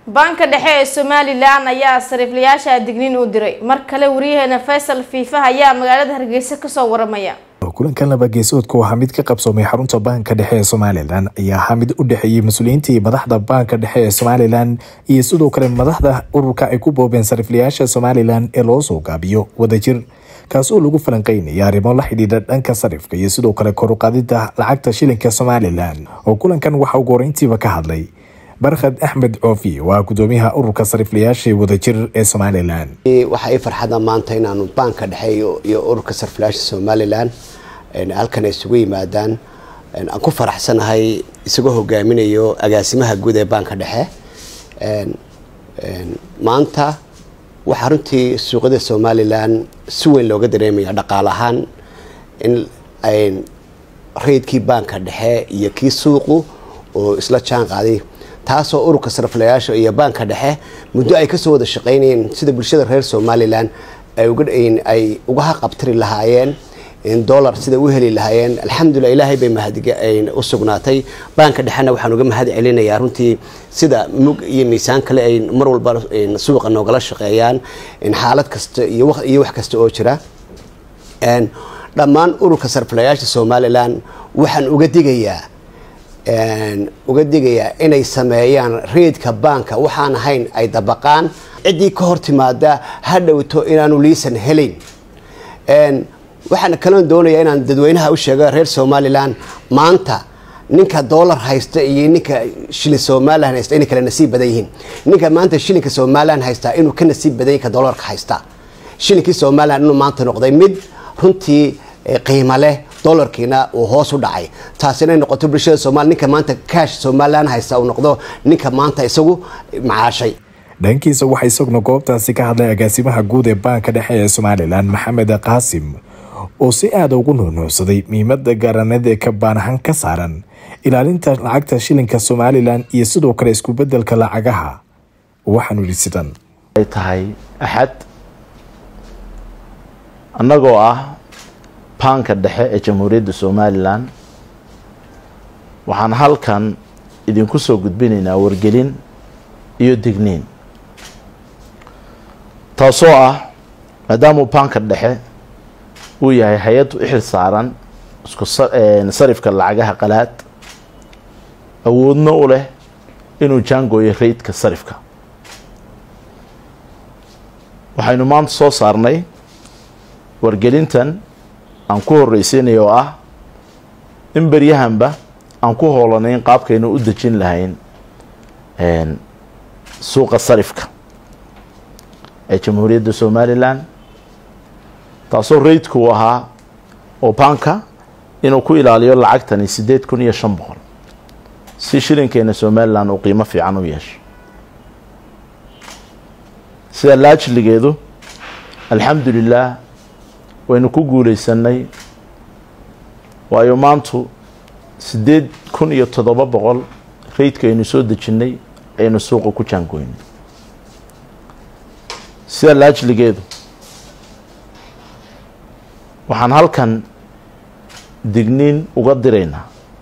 banka dhexe ee somalilan ayaa sariiflayaasha digniin u diray mar kale wariyaheena faysal fiifa ayaa magaalada hargeysa kasoo waramaya kulankan laba geesoodka waxaa mid ka qabsoomay xarunta baanka dhexe ee somalilan ayaa ahaa mid u dhexeeyey mas-uuliyiintii madaxda baanka dhexe ee somalilan iyo sidoo kale madaxda ururka ay ku boobeen sariiflayaasha somalilan ee loo soo gaabiyo wadajir kaas oo lagu falanqeynaya arrimo la xidhiidha dhanka sarifka iyo sidoo kale koruqaadida lacagta shilinka somalilan oo kulankan waxaa ugu horeyntiiba ka hadlay barkhad axmed coofi oo ah gudoomiyaha ururka sariiflayaasha wadajir ee somalilan waxaa ii farxada maanta inaanu baanka dhexe iyo ururka sariflayaasha somalilan halkan ay isugu yimaadaan aan ku faraxsanahay isagoo hogaaminayo agaasimaha guud ee baanka dhexe maanta waxaa runtii suuqyada somalilan si weyn looga dareemaya dhaqaale ahaan in raydkii baanka dhexe iyo kii suuqu oo isla jaan qaaday taasoo ururka sariflayaasha iyo baanka dhexe muddo ay kasoo wada shaqeynayeen sida bulshada reer somalilan ay uga haqabtiri lahaayeen dolar sida u heli lahaayeen alxamdulilah ilaahay bay mahadiga u sugnaatay baanka dhexena waxaan uga mahad celinayaa runtii sida mug iyo miisaan kale ay mar walba suuqa noogala shaqeeyaan xaalad kasta iyo wax kasta oo jira dhammaan ururka sariflayaasha somalilan waxaan uga digayaa uga digayaa inay sameeyaan reedka baanka waxaan ahayn ay dabaqaan ciddii ka hor timaada ha dhowto inaanu liisan helayn waxaan kaloon doonayaa inaan dadweynaha u sheego reer somalilan maanta ninka dollar haysta iyo ninka shilin somalilan haysta inay kala nasiib badan yihiin ninka maanta shilinka somalilan haystaa inuu ka nasiib badan yahay ka dollarka haysta shilinkii somalilan inuu maanta noqday mid runtii qiimo leh dollarkiina uu hoos u dhacay taasi inay noqoto bulshada somalia ninka maanta cash somalilan haysta uu noqdo ninka maanta isagu macaashay dhankiisa waxaa isaguna goobtaasi ka hadlay agaasimaha guud ee baanka dhexe ee somalilan maxamed qaasim oo si aada ugu nuunuucsaday muhiimada gaaraneed ee ka baanahan ka saaran ilaalinta lacagta shilinka somalilan iyo sidoo kale iskubedelka lacagaha waxaanu yidhi sidan ay tahay axad annagoo ah baanka dhexe ee jamhuuriyadda somalilan waxaan halkan idinku soo gudbinaynaa wargelin iyo digniin taasoo ah maadaamuu baanka dhexe uu yahay hay-ad u xil saaran isku sarifka lacagaha qalaad awoodna u leh inuu jaangooyo raydka sarifka waxaynu maanta soo saarnay wargelintan aan ku horreysiinaya oo ah in beryahanba aan ku hoolanayn qaabkaynu u dejin lahayn suuqa sarifka ee jamhuuriyadda somalilan taasoo raydku uu ahaa oo baanka inuu ku ilaaliyo lacagtani siddeed kun iyo shan boqol si shilinkeena somalilan uu qiimo fiican u yeesho sida laajligeedu alxamdulilaah waynu ku guuleysanay waayo maantu siddeed kun iyo toddoba boqol raydka aynu soo dejinnay aynu suuqa ku jaangoynay sida laajligeedu waxaan halkan digniin uga diraynaa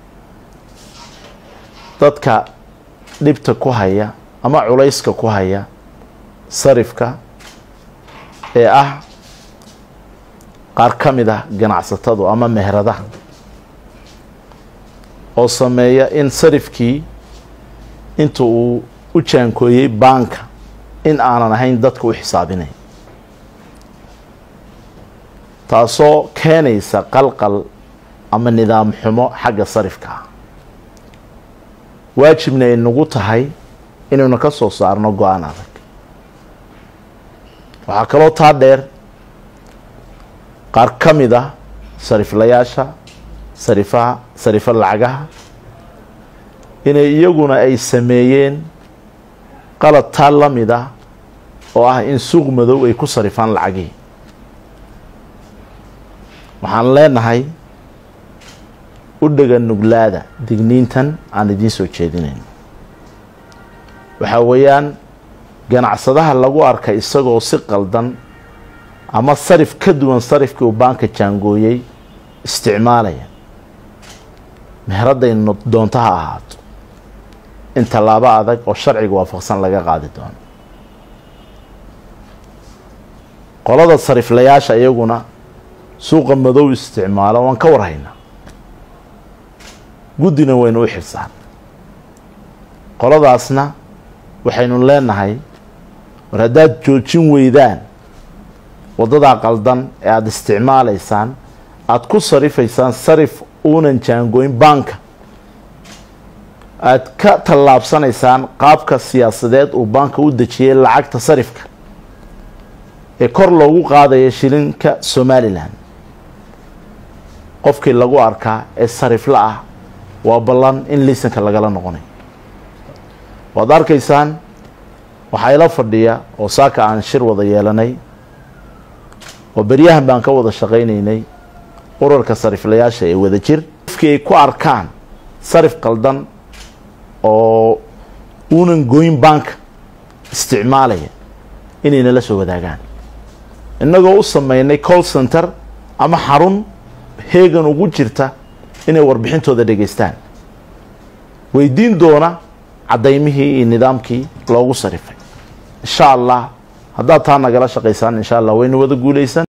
dadka dhibta ku haya ama culayska ku haya sarifka ee ah qaar ka mid ah ganacsatadu ama meheradaha oo sameeya in sarifkii inta uu u jaankooyey baanka in aanan ahayn dadka u xisaabinay taasoo keenaysa qalqal ama nidaam xumo xagga sarifka ah waajibna ay nagu tahay inaynu ka soo saarno go-aan adag waxaa kaloo taa dheer qaar ka mid ah sariflayaasha sarifaha sarifo lacagaha inay iyaguna ay sameeyeen qalad taa la mid ah oo ah in suuq madow ay ku sarifaan lacagihii waxaan leenahay u dhega nuglaada digniintan aan idiin soo jeedinayn waxaa weeyaan ganacsadaha lagu arka isagoo si qaldan ama sarif ka duwan sarifkii uu baanka jaangooyey isticmaalaya meheradday doonto ha ahaato in tallaabo adag oo sharciga waafaqsan laga qaadi doono qolada sariflayaasha iyaguna suuqa madow isticmaalo waan ka warhaynaa guddina waynu u xirsaan qoladaasna waxaynu leenahay war haddaad joojin weydaan waddadaa qaldan ee aada isticmaalaysaan aada ku sarifaysaan sarif uunan jaangoyn baanka aada ka tallaabsanaysaan qaabka siyaasadeed uu baanka u dejiyay lacagta sarifka ee kor loogu qaadaya shilinka somalilan qofkii lagu arkaa ee sarifla ah waa ballan in liisanka lagala noqonayo waad arkaysaan waxaa ila fadhiya oo saaka aan shir wada yeelanay oo beryahan baan ka wada shaqaynaynay urarka sariflayaasha ee wada jir qofkii ay ku arkaan sarif qaldan oo uunan goyn baanka isticmaalaya inay nala soo wadaagaan innagoo u sameynay call center ama xarun heegan ugu jirta inay warbixintooda dhegaystaan weydiin doona cadaymihii iyo nidaamkii loogu sarifay insha allah haddaad taa nagala shaqaysaan insha allah waynu wada guulaysan